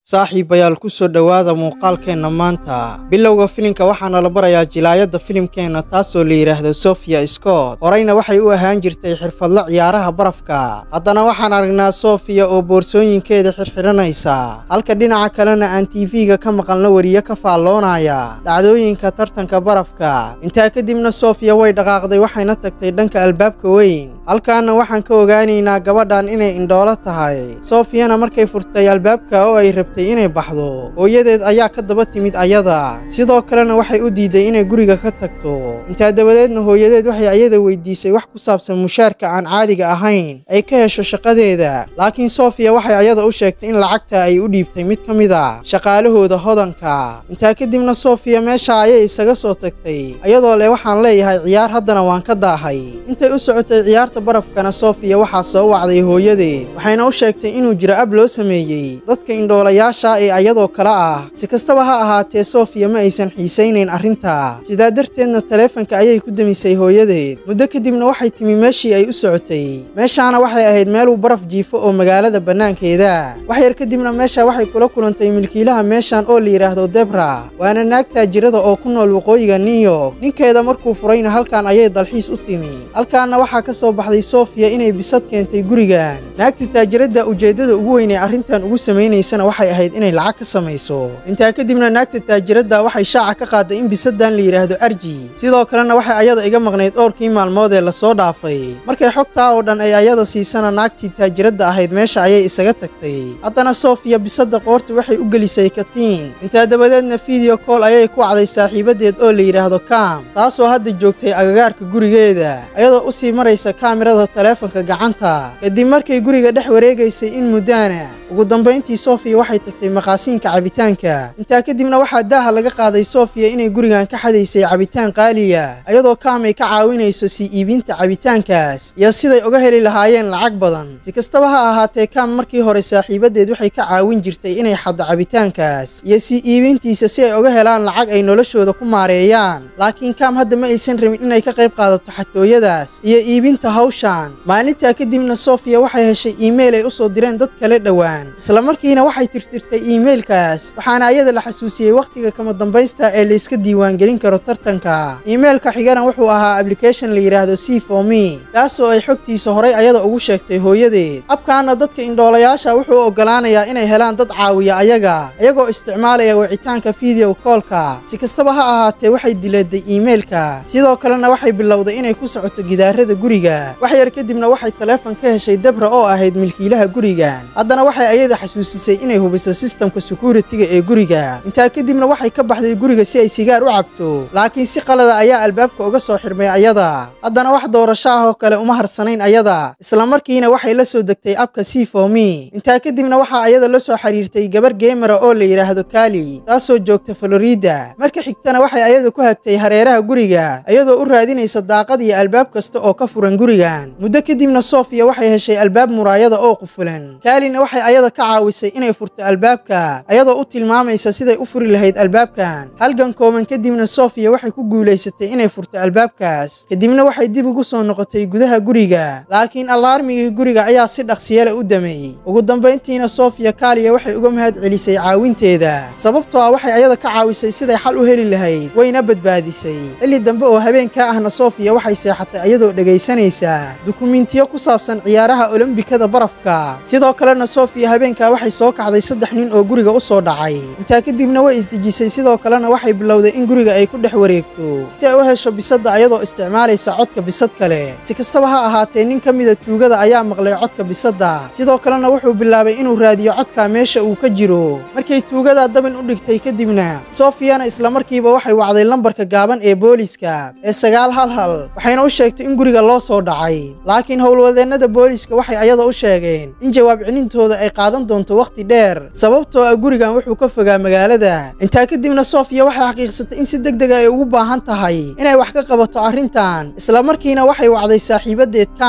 saaxiibayaal ku soo dhowaada muuqaalkeenna maanta bilowga filimka waxaana la barayaa jilaayadda filimkeenna taasoo la yidhaahdo sofia scott horeyna waxay u ahaan jirtay xirfadle ciyaaraha barafka haddana waxaan aragnaa sofiya oo boorsooyinkeeda xirxiranaysa halka dhinaca kalena aan tv-ga ka maqalno weriye ka faalloonaya dhacdooyinka tartanka barafka intaa kadibna sofiya way dhaqaaqday waxayna tagtay dhanka albaabka weyn halkaana waxaan ka ogaanaynaa gabadhan inay indhoolo tahay sofiyana markay furtay albaabka oo ay rabtay inay baxdo hooyadeed ayaa ka daba timid ayada sidoo kalena waxay u diiday inay guriga ka tagto intaa dabadeedna hooyadeed waxay ayada weydiisay wax ku saabsan mushaarka aan caadiga ahayn ay ka hesho shaqadeeda laakiin sofiya waxay ayada u sheegtay in lacagta ay u dhiibtay mid ka mid a shaqaalahooda hodanka intaa kadibna sofiya meesha ayay isaga soo tagtay ayadoo leh waxaan leeyahay ciyaar haddana waan ka daahay intay u socotay ciyaarta barafkana sofiya waxaa soo wacday hooyadeed waxayna u sheegtay inuu jiro ab loo sameeyey dadka indhoolayaasha ee ayadoo kale ah si kastaba ha ahaatee sofiya ma aysan xiisaynayn arrinta sidaa darteedna taleefanka ayay ku demisay hooyadeed muddo kadibna waxay timi meeshii ay u socotay meeshaana waxay ahayd meeluu baraf jiifo oo magaalada bannaankeeda wax yar kadibna meesha waxay kula kulantay milkiilaha meeshan oo la yidhaahdo debra waana naag taajirada oo ku nool waqooyiga new york ninkeeda markuu furayna halkan ayay dalxiis u timi halkaanna waxaa ka soo baxday sofiya inay bisad keentay gurigan naagta taajiradda ujeeddada ugu weyn ee arrintan ugu samaynaysana waxay ahayd inay lacag ka samayso intaa kadibna naagta taajiradda waxay shaaca ka qaaday in bisadan la yidhaahdo arji sidoo kalena waxay ayada iga maqnayd dhowrkii maalmood ee lasoo dhaafay markay xogtaa oo dhan ay ayada siisana naagtii taajiradda ahayd meesha ayay isaga tagtay haddana sofiya bisadda qoorta waxay u gelisay katiin intaa dabadeedna fideyo kool ayay ku wacday saaxiibadeed oo la yidhaahdo kam taasoo hadda joogtay agagaarka gurigeeda ayadoo u sii maraysa kaamirada taleefanka gacanta kadib markay guriga dhex wareegaysay in muddaana ugu dambayntii sofiya waxay tagtay maqaasiinka cabitaanka intaa kadibna waxaa daaha laga qaaday sofiya inay gurigan ka xadaysay cabitaan qaaliya ayadoo kaamay ka caawinayso sii iibinta cabitaankaas iyo siday uga heli lahaayeen lacag badan si kastaba ha ahaatee kaam markii hore saaxiibadeed waxay ka caawin jirtay inay xaddo cabitaankaas iyo sii iibintiisa si ay uga helaan lacag ay noloshooda ku maareeyaan laakiin kaam hadda ma aysan rabin inay ka qayb qaadato xatooyadaas iyo iibinta hawshan maalintaa kadibna sofiya waxay heshay iimayl ay u soo direen dad kale dhowaan islamarkiina waxay tirtirtay iimaylkaas waxaana ayada la xasuusiyey wakhtiga kama dambaysta ee layska diiwaangelin karo tartanka iimaylka xigana wuxuu ahaa ablication la yidhaahdo c for me kaasoo ay xogtiisa horay ayada ugu sheegtay hooyadeed abkaana dadka indhoolayaasha wuxuu oggolaanayaa inay helaan dad caawiya ayaga iyagoo isticmaalaya wicitaanka fideow koolka si kastaba ha ahaatee waxay dileeday iimaylka sidoo kalena waxay bilowday inay ku socoto gidaarada guriga wax yar kadibna waxay taleefon ka heshay debra oo ahayd milkiilaha gurigan haddana waxay ayada xasuusisay inay hubiso sistamka sekuritiga ee guriga intaa kadibna waxay ka baxday guriga si ay sigaar u cabto laakiin si qalada ayaa albaabka uga soo xirmay ayada haddana wax doorasho ah oo kale uma harsanayn ayada islamarkiina waxay la soo degtay abka c for me intaa kadibna waxaa ayada la soo xiriirtay gabar geemara oo la yidhaahdo kali taasoo joogta florida marka xigtana waxay ayada ku hagtay hareeraha guriga iyadoo u raadinaysa daaqad iyo albaab kasta oo ka furan gurigan muddo kadibna sofiya waxay heshay albaab muraayada oo qufulan kaalina waxay ayada ka caawisay inay furto albaabka ayadoo u tilmaamaysa siday u furi lahayd albaabkan halgan kooban kadibna sofiya waxay ku guulaysatay inay furto albaabkaas kadibna waxay dib ugu soo noqotay gudaha guriga laakiin allaarmigii guriga ayaa si dhaqsiyale u dameeyey ugu dambayntiina sofiya kaaliya waxay uga mahad celisay caawinteeda sababtoo ah waxay ayada ka caawisay siday xal u heli lahayd wayna badbaadisay xilli dambe oo habeenkaa ahna sofiya waxay seexatay ayadoo dhegaysanaysa dukumiintiyo ku saabsan ciyaaraha olombikada barafka sidoo kalena sofiya habeenkaa waxay soo kacday saddex nin oo guriga u soo dhacay intaa kadibna way isdejisay sidoo kalena waxay bilowday in guriga ay ku dhex wareegto si ay u hesho bisadda ayadoo isticmaalaysa codka bisad kale si kastaba ha ahaatee nin ka mida tuugada ayaa maqlay codka bisadda sidoo kalena wuxuu bilaabay inuu raadiyo codka meesha uu ka jiro markay tuugadaa dabin u dhigtay kadibna sofiyana islamarkiiba waxay wacday lambarka gaaban ee booliska ee sagaal hal hal waxayna u sheegtay in guriga loo soo dhacay laakiin howlwadeennada booliska waxay ayada u sheegeen in jawaab celintooda ay qaadan doonto wakhti dheer sababtoo ah gurigan wuxuu ka fogaa magaalada intaa kadibna sofiya waxay xaqiiqsatay in si deg dega ay ugu baahan tahay inay wax ka qabato arrintan islamarkiina waxay wacday saaxiibadeed kam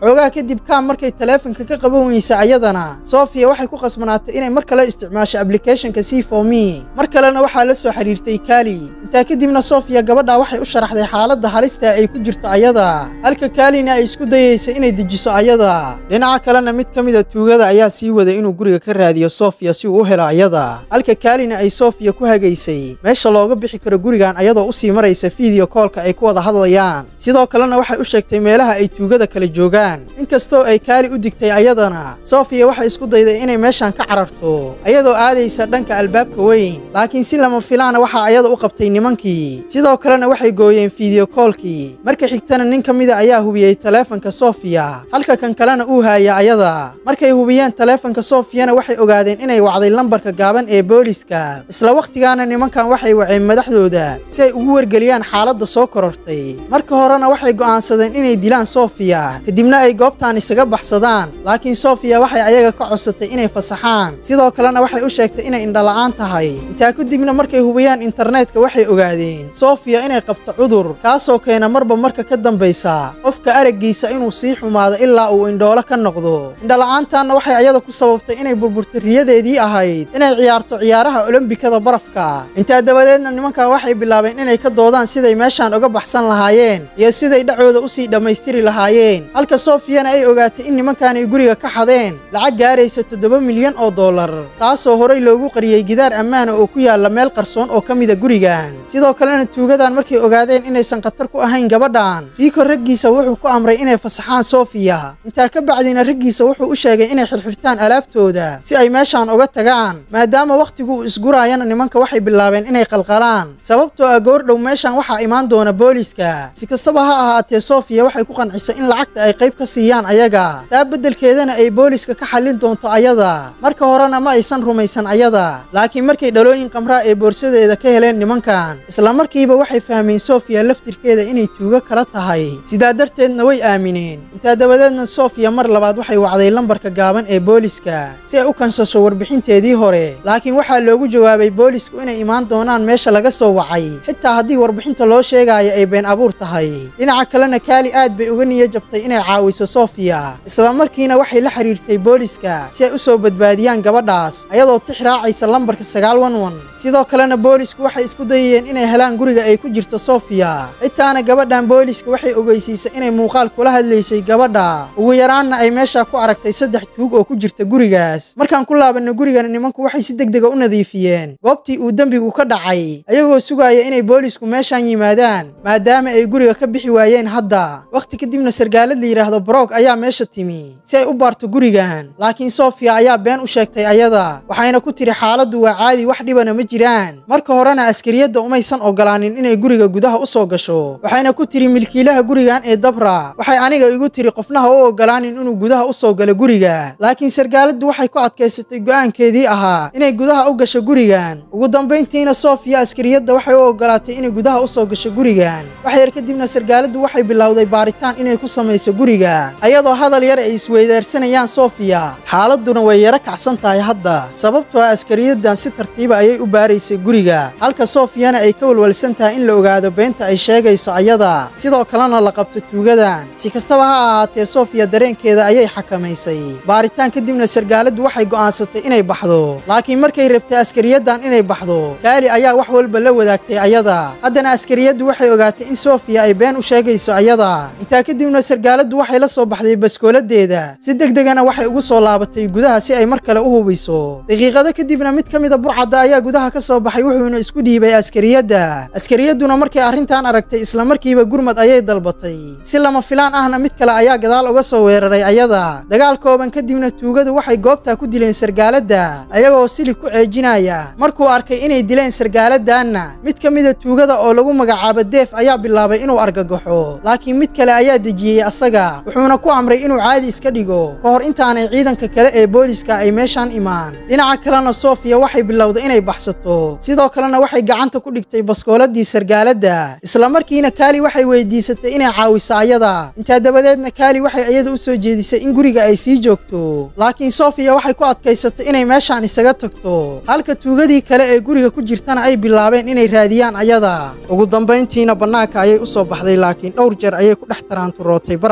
xoogaha kadib kaam markay taleefanka ka qaban weysa ayadana sofiya waxay ku khasbanaatay inay mar kale isticmaasho ablicathonka c for me mar kalena waxaa la soo xiriirtay kaali intaa kadibna sofiya gabadha waxay u sharaxday xaaladda halista ay ku jirto ayada halka kaalina ay isku dayaysa inay dejiso ayada dhinaca kalena mid ka mida tuugada ayaa sii waday inuu guriga ka raadiyo sofiya si uu u helo ayada halka kaalina ay sofiya ku hagaysay meesha looga bixi karo gurigan ayadoo usii maraysa fiideo koolka ay ku wada hadlayaan sidoo kalena waxay u sheegtay meelaha ay tuugada kala joogaan inkastoo ay kaali u digtay ayadana sofiya waxay isku dayday inay meeshan ka cararto ayadoo aadaysa dhanka albaabka weyn laakiin si lama filaana waxaa ayada u qabtay nimankii sidoo kalena waxay gooyeen fiideo koolkii marka xigtana nin ka mida ayaa hubiyey taleefanka sofiya halka kan kalena uu haaya ayada markay hubiyeen taleefanka sofiyana waxay ogaadeen inay wacday lambarka gaaban ee booliska isla wakhtigaana nimankan waxay waceen madaxdooda si ay ugu wargeliyaan xaaladda soo korortay marka horena waxay go'aansadeen inay dilaan sofiya kadibna ay goobtaan isaga baxsadaan laakiin sofiya waxay ayaga ka codsatay inay fasaxaan sidoo kalena waxay u sheegtay inay indhala'aan tahay intaa kadibna markay hubiyaan internetka waxay ogaadeen sofiya inay qabto cudur kaasoo keena marba marka ka dambaysa qofka araggiisa inuu sii xumaado ilaa uu indhoolo ka noqdo indhala'aantaanna waxay ayada ku sababtay inay burburtay riyadeedii ahayd inay ciyaarto ciyaaraha olombikada barafka intaa dabadeedna nimankan waxay bilaabeen inay ka doodaan siday meeshaan uga baxsan lahaayeen iyo siday dhacooda usii dhammaystiri lahaayeen halka sofiyana ay ogaatay in nimankan ay guriga ka xadeen lacag gaaraysa toddoba milyan oo dollar taasoo horay loogu qariyey gidaar ammaana oo ku yaalla meel qarsoon oo ka mida gurigan sidoo kalena tuugadan markay ogaadeen inaysan khatar ku ahayn gabadhan riiko raggiisa wuxuu ku amray inay fasaxaan sofiya intaa ka bacdina raggiisa wuxuu u sheegay inay xirxirtaan alaabtooda si ay meeshaan uga tagaan maadaama wakhtigu uu isguraayana nimanka waxay bilaabeen inay qalqalaan sababtoo ah goordhow meeshaan waxaa imaan doona booliska si kastaba ha ahaatee sofiya waxay ku qancisay in lacagta ay qayb ka siiyaan ayaga taa beddelkeedana ay booliska ka xallin doonto ayada marka horena ma aysan rumaysan ayada laakiin markay dhalooyin qamraa ee boorsadeeda ka heleen nimankan isla markiiba waxay fahmeen sofiya laftirkeeda inay tuugo kala tahay sidaa darteedna way aamineen intaa dabadeedna sofiya mar labaad waxay wacday lambarka gaaban ee booliska si ay u kansasho warbixinteedii hore laakiin waxaa loogu jawaabay boolisku inay imaan doonaan meesha laga soo wacay xitaa haddii warbixinta loo sheegaayo ay been abuur tahay dhinaca kalena kaali aad bay uga niyo jabtay inay caawiso sofiya isla markiina waxay la xiriirtay booliska si ay u soo badbaadiyaan gabadhaas ayadoo tix raacaysa lambarka sagaal wan wan sidoo kalena boolisku waxay isku dayayeen inay helaan guriga ay ku jirto sofiya xitaana gabadhan booliska waxay ogeysiisay inay muuqaal kula hadlaysay gabadha ugu yaraanna ay meeshaa ku aragtay saddex tuug oo ku jirta gurigaas markaan ku laabanno gurigana nimanku waxay si degdega u nadiifiyeen goobtii uu dembigu ka dhacay ayagoo sugaaya inay boolisku meeshaan yimaadaan maadaama ay guriga ka bixi waayeen hadda wakhti kadibna sargaalad la yidhaahdo brog ayaa meesha timi si ay u baarto gurigan laakiin sofiya ayaa been u sheegtay ayada waxayna ku tiri xaaladdu waa caadi wax dhibana ma jiraan marka horena askariyadda umaysan ogolaanin inay guriga gudaha u soo gasho waxayna ku tiri milkiilaha gurigan ee dabra waxay aniga igu tiri qofnaha u ogolaanin inuu gudaha u soo galo guriga laakiin sargaaladdu waxay ku adkaysatay go'aankeedii ahaa inay gudaha u gasho gurigan ugu dambayntiina sofiya askariyadda waxay u ogolaatay inay gudaha u soo gasho gurigan wax yar kadibna sargaaladdu waxay bilowday baaritaan inay ku samayso guriga ayadoo hadal yar ay isweydaarsanayaan sofiya xaaladduna way yaro kacsan tahay hadda sababtoo ah askariyaddan si tartiiba ayay u baaraysay guriga halka sofiyana ay ka walwalsan tahay in la ogaado beenta ay sheegayso ayada sidoo kalena la qabto tuugadan si kastaba ha ahaatee sofiya dareenkeeda ayay xakamaysay baaritaan kadibna sargaaladdu waxay go'aansatay inay baxdo laakiin markay rabtay askariyaddan inay baxdo kaali ayaa wax walba la wadaagtay ayada haddana askariyaddu waxay ogaatay in sofiya ay been u sheegayso ayada intaa kadibna sargaaladdu waxay la soo baxday baskooladeeda si degdegana waxay ugu soo laabatay gudaha si ay mar kale u hubiso daqiiqado kadibna mid ka mida burcadda ayaa gudaha ka soo baxay wuxuuna isku dhiibay askariyadda askariyadduna markay arrintan aragtay isla markiiba gurmad ayay dalbatay si lama filaan ahna mid kale ayaa gadaal uga soo weeraray ayada dagaal kooban kadibna tuugadu waxay goobtaa ku dileen sargaaladda ayagoo silig ku ceejinaya markuu arkay inay dileen sargaaladdaanna mid ka mida tuugada oo lagu magacaabo deef ayaa bilaabay inuu argagaxo laakiin mid kale ayaa dejiyey asaga wuxuuna ku amray inuu caadi iska dhigo ka hor intaanay ciidanka kale ee booliska ay meeshaan imaan dhinaca kalena sofiya waxay bilowday inay baxsato sidoo kalena waxay gacanta ku dhigtay baskooladii sargaaladda isla markiina kaali waxay weydiisatay inay caawiso ayada intaa dabadeedna kaali waxay ayada u soo jeedisay in guriga ay sii joogto laakiin sofiya waxay ku adkaysatay inay meeshaan isaga tagto halka tuugadii kale ee guriga ku jirtana ay bilaabeen inay raadiyaan ayada ugu dambayntiina bannaanka ayay u soo baxday laakiin dhowr jeer ayay ku dhex taraanturootay barafka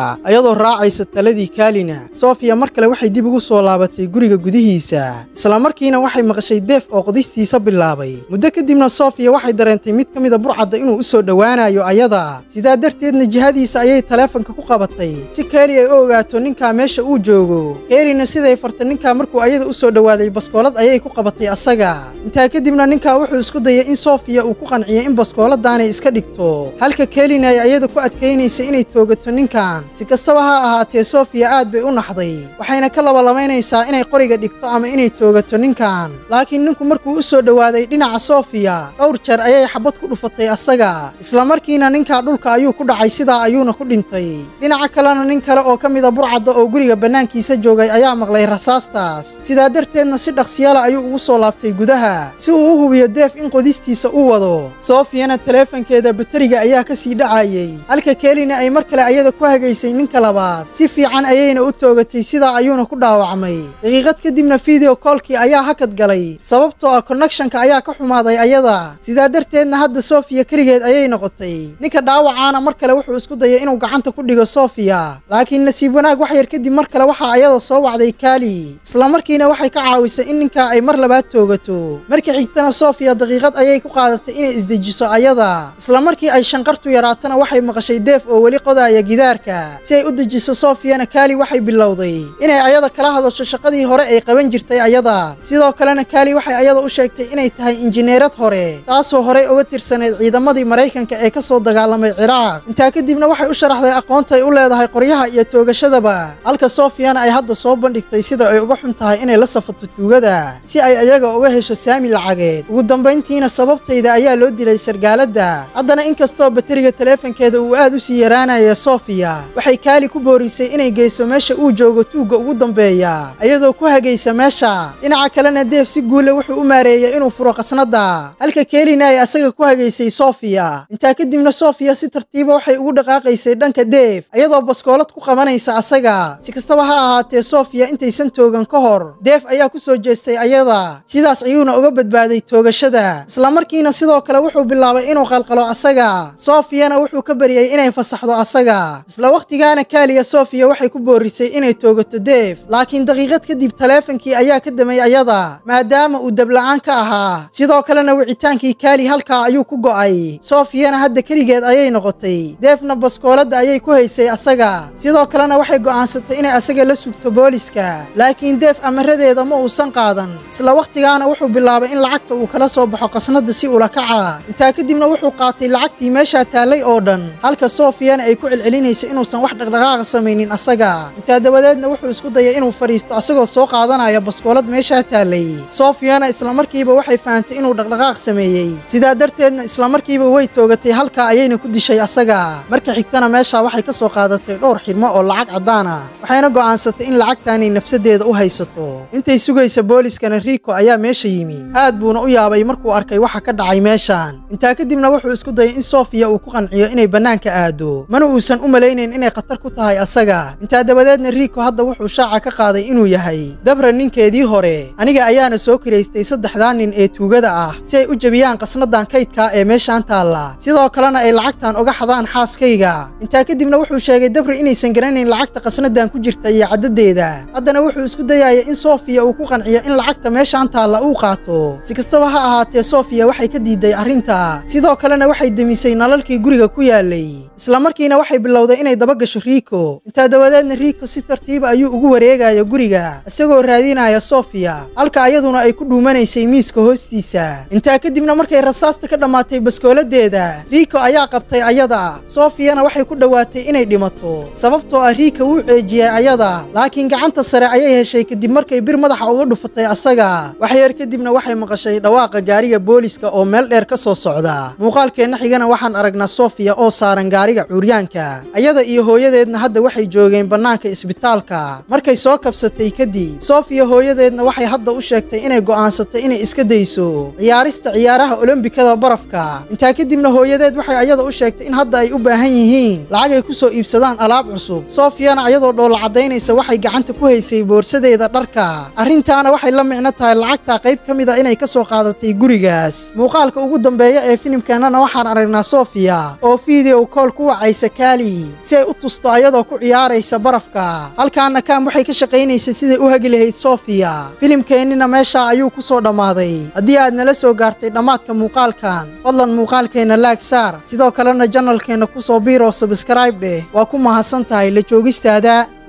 sofia iyadoo raacaysa taladii kaalina sofia mar kale waxay dib ugu soo laabatay guriga gudihiisa islamarkiina waxay maqashay deef oo qodistiisa bilaabay muddo kadibna sofia waxay dareentay mid ka mida burcadda inuu u soo dhowaanayo ayada sidaa darteedna jihadiisa ayay taleefanka ku qabatay si keeli ay u ogaato ninkaa meesha uu joogo keelina siday farta ninkaa markuu ayada u soo dhowaaday baskoolad ayay ku qabatay asaga intaa kadibna ninkaa wuxuu isku dayay in sofia uu ku qanciyay in baskooladaanay iska dhigto halka keelina ay ayada ku adkaynaysa inay toogato ninkan si kastaba ha ahaatee sofia aad bay u naxday waxayna ka labalabaynaysaa inay qoriga dhigto ama inay toogato ninkan laakiin ninku markuu u soo dhowaaday dhinaca sofia dhowr jeer ayay xabad ku dhufatay asaga islamarkiina ninkaa dhulka ayuu ku dhacay sidaa ayuuna ku dhintay dhinaca kalena nin kale oo ka mida burcadda oo guriga bannaankiisa joogay ayaa maqlay rasaastaas sidaa darteedna si dhaqsiyala ayuu ugu soo laabtay gudaha si uu u hubiyo deef in qodistiisa u wado sofiyana taleefankeeda bateriga ayaa ka sii dhacayey halka keelina ay mar kale ayada ku hagaysay ninka labaad si fiican ayayna u toogatay sidaa ayuuna ku dhaawacmay daqiiqad kadibna video koolkii ayaa hakad galay sababtoo ah konnekshanka ayaa ka xumaaday ayada sidaa darteedna hadda sofiya keligeed ayay noqotay ninka dhaawacaana mar kale wuxuu isku dayay inuu gacanta ku dhigo sofiya laakiin nasiib wanaag wax yar kadib mar kale waxaa ayada soo wacday kaali islamarkiina waxay ka caawisay in ninkaa ay mar labaad toogato markii xigtana sofiya daqiiqad ayay ku qaadatay inay isdejiso ayada islamarkii ay shanqartu yaraatana waxay maqashay deef oo weli qodaaya gidaarka si ay u dejiso sofiyana kaali waxay bilowday inay ayada kala hadasho shaqadii hore ay qaban jirtay ayada sidoo kalena kaali waxay ayada u sheegtay inay tahay injineerad hore taasoo horey uga tirsanayd ciidamadii maraykanka ee ka soo dagaalamay ciraaq intaa kadibna waxay u sharaxday aqoonta ay u leedahay qoryaha iyo toogashadaba halka sofiyana ay hadda soo bandhigtay sida ay uga xun tahay inay la safato tuugada si ay ayaga uga hesho saami lacageed ugu dambayntiina sababtayda ayaa loo dilay sargaaladda haddana inkastoo bateriga taleefankeeda uu aad u sii yaraanaya sofiya waxay kaali ku boorisay inay geyso meesha uu joogo tuugga ugu dambeeya iyadoo ku hagaysa meesha dhinaca kalena deef si guule wuxuu u maareeyay inuu furo qasnadda halka keelina ay asaga ku hagaysay sofiya intaa kadibna sofiya si tartiiba waxay ugu dhaqaaqaysay dhanka deef iyadoo baskoolad ku qabanaysa asaga si kastaba ha ahaatee sofiya intaysan toogan ka hor deef ayaa ku soo jeestay ayada sidaas ayuuna uga badbaaday toogashada islamarkiina sidoo kale wuxuu bilaabay inuu qalqalo asaga sofiyana wuxuu ka baryay inay fasaxdo asaga isla wakhtigaana kaaliya sofiya waxay ku boorisay inay toogato deef laakiin daqiiqad kadib taleefankii ayaa ka damay ayada maadaama uu dabla'aan ka ahaa sidoo kalena wicitaankii kaali halkaa ayuu ku go'ay sofiyana hadda keligeed ayay noqotay deefna baskooladda ayay ku haysay asaga sidoo kalena waxay go'aansatay inay asaga la sugto booliska laakiin deef amaradeeda ma uusan qaadan isla wakhtigaana wuxuu bilaabay in lacagta uu kala soo baxo qasnadda si ula kaca intaa kadibna wuxuu qaatay lacagtii meeshaa taallay oo dhan halka sofiyana ay ku celcelinaysay inuusan wax dhaqdhaqaaqa samaynin asaga intaa dabadeedna wuxuu isku dayay inuu fadhiisto asagoo soo qaadanaya baskoolad meeshaa taallay sofiyana islamarkiiba waxay fahantay inuu dhaqdhaqaaq sameeyey sidaa darteedna islamarkiiba way toogatay halkaa ayayna ku dishay asaga marka xigtana meeshaa waxay ka soo qaadatay dhowr xidhmo oo lacag caddaan ah waxayna go'aansatay in lacagtaanay nafsadeeda u haysato intay sugaysa booliskana riiko ayaa meesha yimi aad buuna u yaabay markuu arkay waxa ka dhacay meeshaan intaa kadibna wuxuu isku dayay in sofiya uu ku qanciyo inay bannaanka aado mana uusan u malaynayn inay khatar ku tahay asaga intaa dabadeedna riiko hadda wuxuu shaaca ka qaaday inuu yahay dabra ninkeedii hore aniga ayaana soo kiraystay saddexdaa nin ee tuugada ah si ay u jebiyaan qasnadan kaydka ee meeshaan taalla sidoo kalena ay lacagtan uga xadaan xaaskayga intaa kadibna wuxuu sheegay dabra inaysan garanayn lacagta qasnadan ku jirta iyo caddadeeda haddana wuxuu isku dayaya in sofiya uu ku qanciyo in lacagta meeshaan taalla uu qaato si kastaba ha ahaatee sofiya waxay ka diiday arrinta sidoo kalena waxay demisay nalalkii guriga ku yaalay islamarkiina waxay bilowday inay daba gasho riiko intaa dabadeedna riiko si tartiiba ayuu ugu wareegaya guriga isagoo raadinaya sofiya halka ayaduna ay ku dhuumanaysay miiska hoostiisa intaa kadibna markay rasaasta ka dhammaatay baskooladeeda riiko ayaa qabtay ayada sofiyana waxay ku dhowaatay inay dhimato sababtoo ah riika wuu ceejiyey ayada laakiin gacanta sare ayay heshay kadib markay bir madaxa uga dhufatay asaga waxyar kadibna waxay maqashay dhawaaqa gaariga booliska oo meel dheer ka soo socda muuqaalkeenna xigana waxaan aragnaa sofiya oo saaran gaariga cuuryaanka ayada iyo hooyadeedna hadda waxay joogeen bannaanka isbitaalka markay soo kabsatay kadib sofiya hooyadeedna waxay hadda u sheegtay inay go'aansatay inay iska dayso ciyaarista ciyaaraha olombikada barafka intaa kadibna hooyadeed waxay ayada u sheegtay in hadda ay u baahan yihiin lacag ay ku soo iibsadaan alaab cusub sofiyana ayadoo dhoolla caddaynaysa waxay gacanta ku haysay boorsadeeda dharka arrintaana waxay la micno tahay lacagtaa qayb ka mid a inay ka soo qaadatay gurigaas muuqaalka ugu dambeeya ee filimkeennana waxaan aragnaa sofiya oo fideow kool ku wacaysa kaali si ay u tusto ayadoo ku ciyaaraysa barafka halkaana kaam waxay ka shaqaynaysay siday u hagi lahayd sofiya filimkeennina meeshaa ayuu ku soo dhammaaday haddii aad nala soo gaartay dhammaadka muuqaalkan fadlan muuqaalkeenna laag saar sidoo kalena janalkeenna ku soo biiroo sabskraib dheh waa ku mahadsan tahay la joogistaada